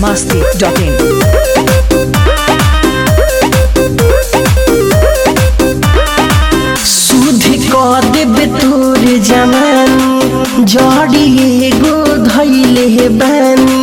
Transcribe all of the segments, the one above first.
masti.in. सुध क देबे तोर जवानी जड़ी एगो धैले बानी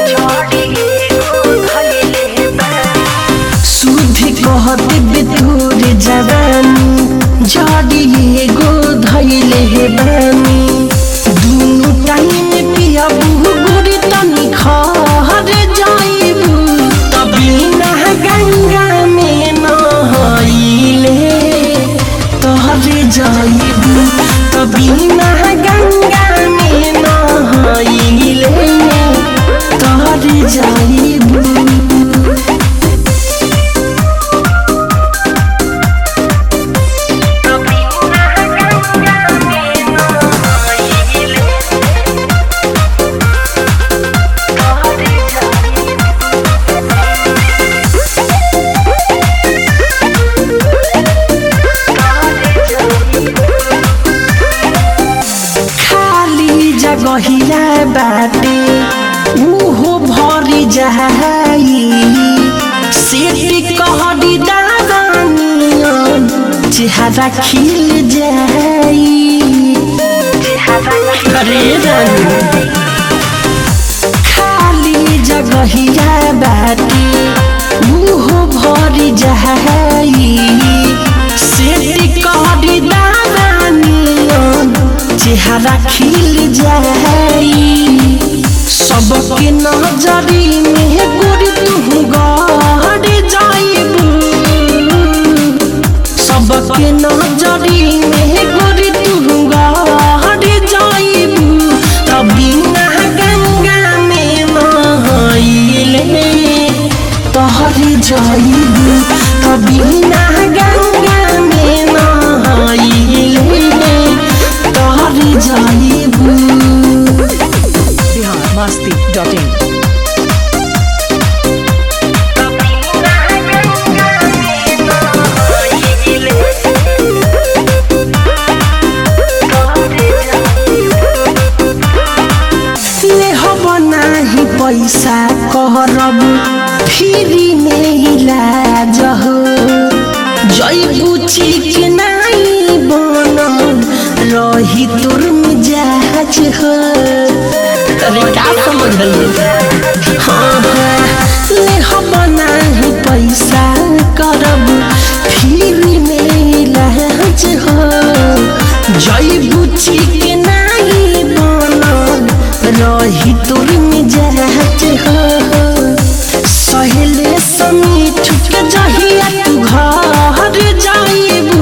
सुध कह देबे तोर जवानी जड़ी एगो धैले बानी दुनु टाइम पियाबू गुरी तनी खहर जाइबू तभी ना गंगा में नहाइले तोहरे जाइबू तभी ना गंगा में नहाइले तोहरे जाइबू खाली जगहिया बाटे उहो भरी जाई सेठी कहडी दादानियन चेहरा खिल जाई अरे रानी खाली जगहिया बाटे उहो भरी जाई सेठी कहडी दादानियन चेहरा खिल जाई सबके नजरी में गोरी तू गड़ जाइबू सबके नजरी में गोरी तू गड़ जाइबू तभी ना गंगा में नहाइले तोहरे जाइबू तभी ना गंगा में नहाइले तोहरे जाइबू Bihar masti.in. ले हब नाही पैसा करब फ्री में इलाज हो जैबू चिक नाही बनल रही तोर मिजाज हो अरे का समझल हाँ हाँ ले हब नाही पैसा करब फ्री में इलाज हो जैबू चिक नाही बनल रही तोर मिजाज हो सहेले समीठ के जहिया तू घर जाइबू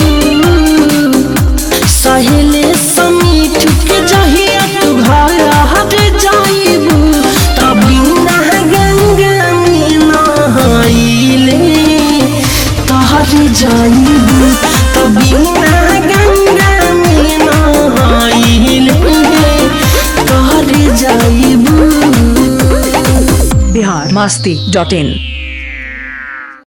सहेले समीठ के जहिया तू घर जाइबू तभी ना गंगा में नहाइले तहर जाइबू तभी ना गंगा में नहाइले तहर जाइबू Bihar masti.in.